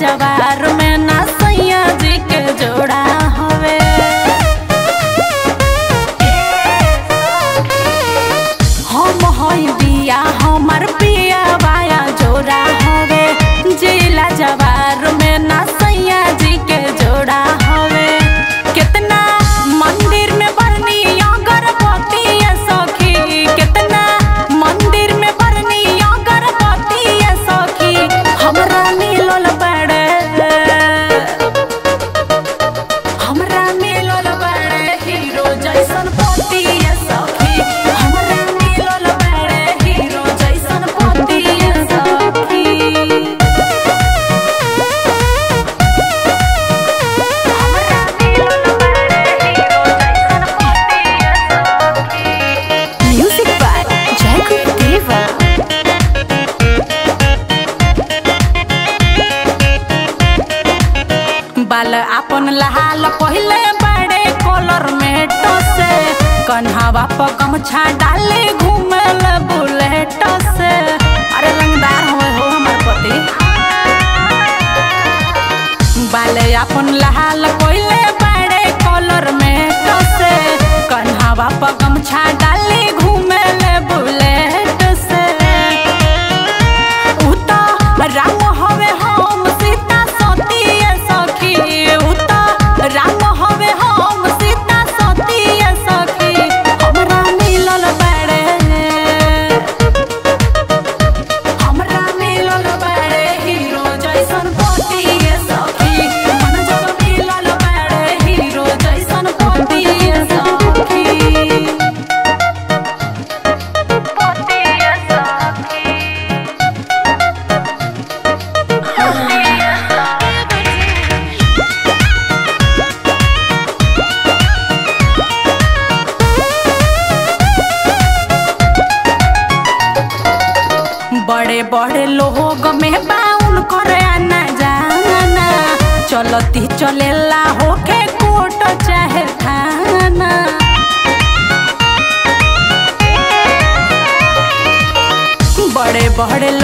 जवार में ना सैया जी के जोड़ा हवे हम हई बिया हमर पिया बाया जोड़ा हवे जिला जवार में ना सैया जी के जोड़ा हवे कितना मंदिर में बरनी अगरबत्ती है सखी कितना मंदिर में बरनी अगरबत्ती है सखी हमरा मिलल बड़े हमरा मिलल बड़े हीरो जैसन पति है सखी हमरा मिलल बड़े हीरो जैसन पति है सखी हमरा मिलल बड़े हीरो जैसन पति है सखी Music by Jacob Deva. बाल अपन लहाल पहले बड़े कॉलर में टसे कन्हावा पर गमछा डाले घूमल बुलेट से अरे रंगदार हुए हो हमर पति बाल अपन लहाल पहले बड़े कॉलर में टसे कन्हावा पर गमछा डाले घूमल बुलेट से उता राम हवे हम सीता सती सखी उता राम हवे हम सीता सती सखी हमरा मिलल बड़े हमरा मिलल बड़े हीरो जैसन पति सखी मन जब मिलल बड़े हीरो जैसन पति सखी पति सखी बड़े बड़े लोग में बाउन करे आना जाना चलती चलेला होके कोट चाहे थाना बड़े बड़े